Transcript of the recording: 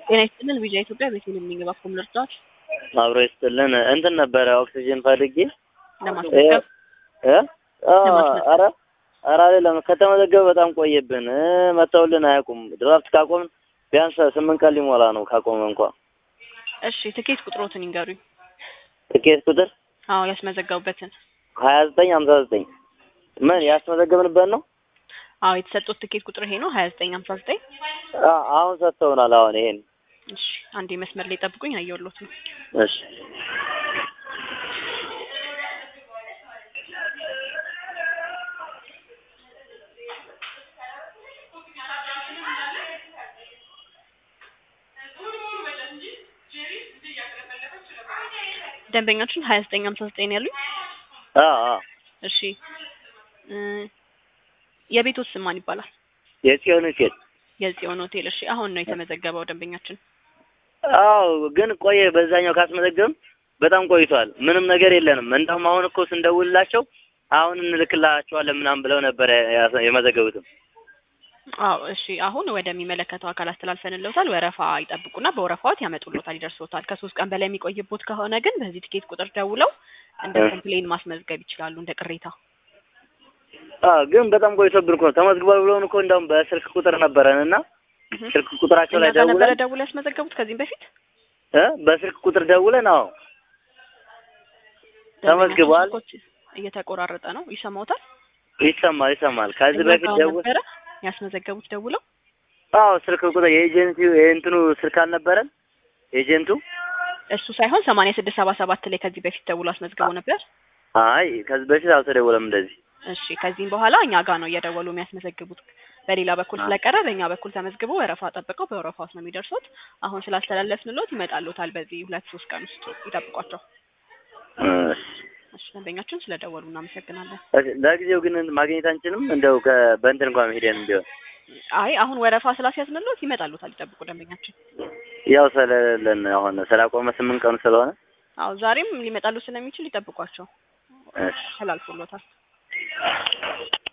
ጤና ይስጥልን ቪዛ ኢትዮጵያ ቤቴል የሚገባ ኮም ልርዳት አብሮ ይስጥልን። እንትን ነበረ ኦክሲጅን ፈልጌ ለማስመዝገብ እ አ ለማስመዝገብ። ኧረ ኧረ አይደለም ከተመዘገበ በጣም ቆየብን እ መተውልን አያውቁም። ድራፍት ካቆምን ቢያንስ ስምንት ቀን ሊሞላ ነው ካቆመ እንኳ። እሺ ትኬት ቁጥሮትን ይንገሩኝ። ትኬት ቁጥር አዎ ያስመዘገቡበትን። ሀያ ዘጠኝ ሀምሳ ዘጠኝ ምን ያስመዘገብንበት ነው? አዎ የተሰጡት ትኬት ቁጥር ይሄ ነው ሀያ ዘጠኝ ሀምሳ ዘጠኝ አ አሁን ሰጥተውናል። አሁን ይሄን እሺ አንዴ መስመር ላይ ጠብቁኝ፣ አየሁሎት ነው። እሺ ደንበኛችን ሀያ ዘጠኝ ሀምሳ ዘጠኝ ነው ያሉኝ። አ አ እሺ እ የቤቶት ስም ማን ይባላል? የጽዮን ሴት የጽዮን ሆቴል። እሺ አሁን ነው የተመዘገበው ደንበኛችን። አዎ ግን ቆየ። በዛኛው ካስመዘገብም በጣም ቆይቷል። ምንም ነገር የለንም። እንደውም አሁን እኮ ስንደውልላቸው አሁን እንልክላቸዋለን ምናምን ብለው ነበረ ያሰ- የመዘገቡትም። አዎ እሺ አሁን ወደሚመለከተው አካል አስተላልፈንልዎታል። ወረፋ ይጠብቁና በወረፋዎት ያመጡልዎታል፣ ይደርስዎታል። ከሶስት ቀን በላይ የሚቆይቦት ከሆነ ግን በዚህ ትኬት ቁጥር ደውለው እንደ እ። ኮምፕሌን ማስመዝገብ ይችላሉ፣ እንደ ቅሬታ። አዎ ግን በጣም ቆይቶብን እኮ ነው። ተመዝግቧል ብለውን እኮ እንደውም በስልክ ቁጥር ነበረን እና እህ። ስልክ ቁጥራቸው እኛ ላይ ጋር ነበረ ደውለን ደውለው ያስመዘገቡት ከዚህም በፊት እ በስልክ ቁጥር ደውለን አዎ ተመዝግቧል። ደንበኛችን ስልኮች እየተቆራረጠ ነው፣ ይሰማዎታል? ይሰማል ይሰማል። ከዚህ እኛ በፊት ጋር ደውል ነበረ ያስመዘገቡት ደውለው አዎ ስልክ ቁጥር የኤጀንሲው የእንትኑ ስልክ አልነበረን ኤጀንቱ እሱ ሳይሆን ሰማንያ ስድስት ሰባ ሰባት ላይ ከዚህ በፊት ደውሎ አስመዝግቦ ነበር። አይ ከዚህ በፊት አልተደወለም እንደዚህ እሺ ከዚህም በኋላ እኛ ጋር ነው እየደወሉ የሚያስመዘግቡት። በሌላ በኩል አ- ስለቀረ በእኛ በኩል ተመዝግቦ ወረፋ ጠብቀው በወረፋ ውስጥ ነው የሚደርሱት። አሁን ስላስተላለፍንሎት ይመጣሉታል። በዚህ ሁለት ሶስት ቀን ውስጥ ይጠብቋቸው። እሺ። እሺ ደንበኛችን ስለደወሉ እናመሰግናለን። እሺ፣ ለጊዜው ግን ማግኘት አንችልም እንደው ከ- በእንትን እንኳን ሄደን ቢሆን አይ አሁን ወረፋ ስላስያዝንሎት ይመጣሉታል። ይጠብቁ ደንበኛችን። ያው ስለሌለን አሁን ስላቆመ ስምንት ቀኑ ስለሆነ አዎ ዛሬም ሊመጣሉ ስለሚችል ይጠብቋቸው። እሺ ተላልፎሎታል።